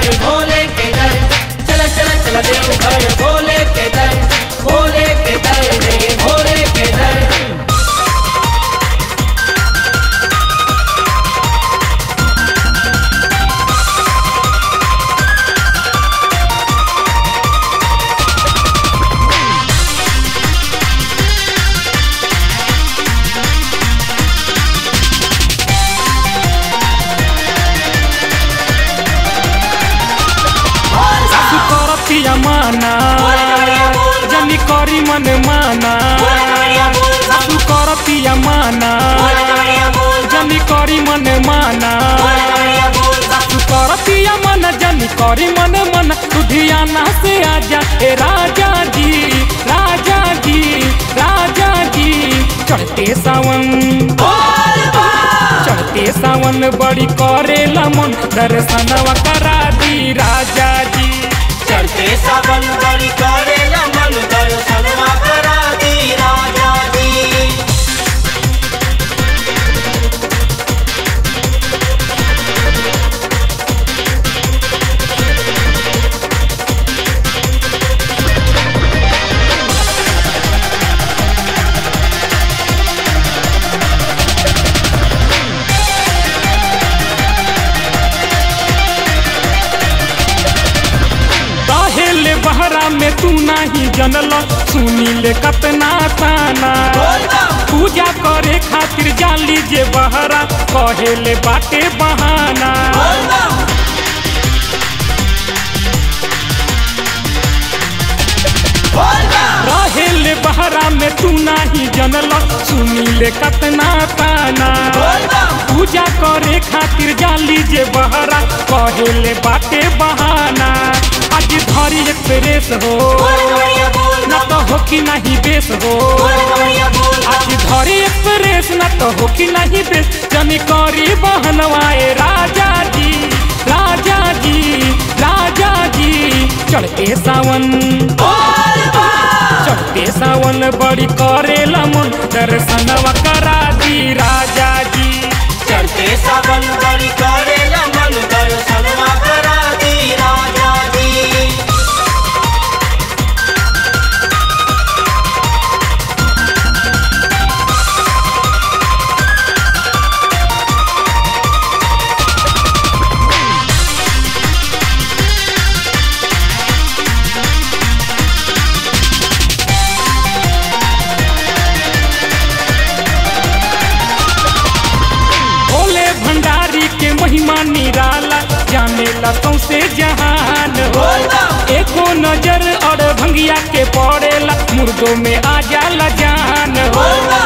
घर भोले के दर चल चल चल देव घर भोले के दर भोले के दर रे भोले के दर सासु करतिया माना जनी करी मन माना सासु करतिया माना जनी करी मन माना सासु करतिया मन जनी करी मन मन लुधियाना से आजा ए राजा जी राजा जी राजा जी चढ़ते सावन चढ़ते सावन बड़ी करेला मन दर्शनवा करा दी राजा जी चलते सावन बड़ी करेला मन दर्शनवा करा दी राजा जी रहेले बहरा में तू नाही जनल सुनी ले कतना ताना पूजा करे खातिर जाली जे बहरा कहेले बाटे बहाना रहेले बहरा में तू नाही जनल सुनी ले कतना ताना पूजा करे खातिर जाली जे बहरा कहेले बाटे बहाना आज धरी एक्सप्रेस हो न तो हो कि नहीं बेस हो आज धरी एक्सप्रेस न तो हो कि नहीं बेस जनी करी बहनवाए राजा जी राजा जी राजा जी चढ़ते सावन चढ़ते सावन बड़ी करेला मन दर्शनवा करा दी राजा जी चलते सावन बड़ी करेला मन दर्शनवा करा दी राजा जी भोले भंडारी के महिमा निराला जाने लतों से जहान हो एको नजर और भंगिया के पड़ेला मुर्दों में आ जाला जान हो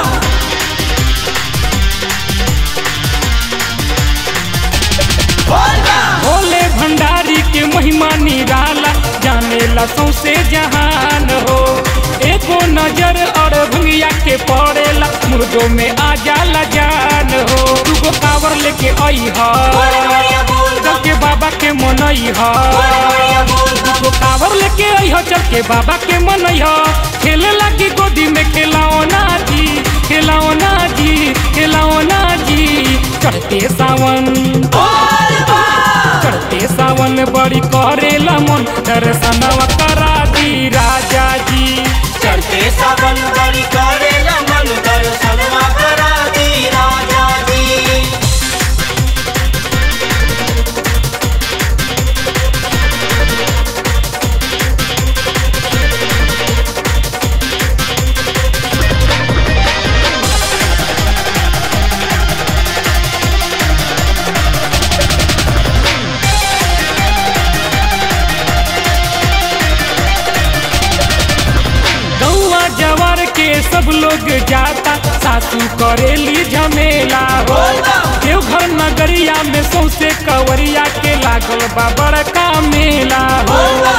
भोले भंडारी के महिमा निराला जाने लतों से जहान हो एको नजर और भंगिया के पड़ेला मुर्दों में आ जाला जान हो दूगो कावर लेके आई है चल के बाबा के मनई है दूगो कावर लेके आई है चल के बाबा के मनई है खेले लगी गोदी में खिलौना जी खिलौना जी खिलौना जी चढ़ते सावन चढ़ते सावन बड़ी करेला मन दर्शनवा करा दी राजा जी चलते सावन बड़ी करेला मन दर्शनवा करा दी राजा जी गौआ जवर के सब लोग जाता सासू करेली झमेला हो देवघर नगरिया में सौसे कवरिया के लागल बा बड़का मेला हो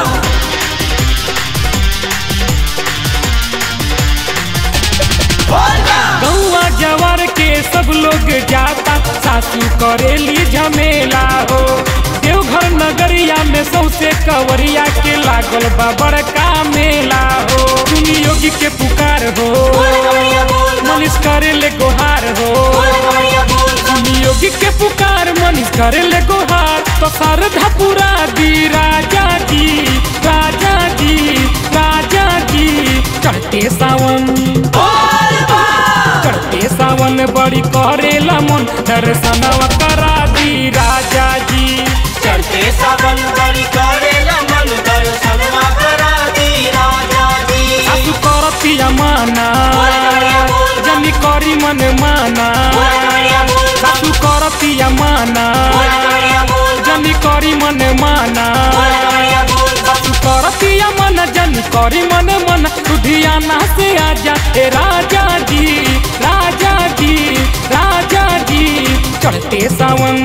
गौआ जवर के सब लोग जाता सासू करेली झमेला हो देवघर नगरिया में सौसे कवरिया के लागल बा बड़का मेला हो सुनी योगी के पुकार हो मनीष करे ले गोहार हो सुनी योगी के पुकार मनीष करे ले गोहार तो श्रद्धा पूरा दी राजा जी राजा जी राजा जी चढ़ते सावन चढ़ते सावन बड़ी करेला मन दर्शनवा करा दी राजा जी चढ़ते सावन बड़ी करेला मन दर्शनवा करा दी राजा जी सासु करतिया माना जनी करी मन माना सासु करतिया माना जनी करी मन माना सासु करतिया मन जनी करी मन मन लुधियाना से आजा ए राजा जी राजा जी राजा जी चढ़ते सावन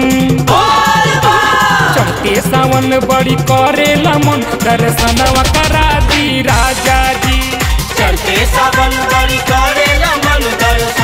चढ़ते सावन बड़ी करेला मन दर्शनवा करा दी राजा जी चढ़ते सावन बड़ी करेला मन दर्शन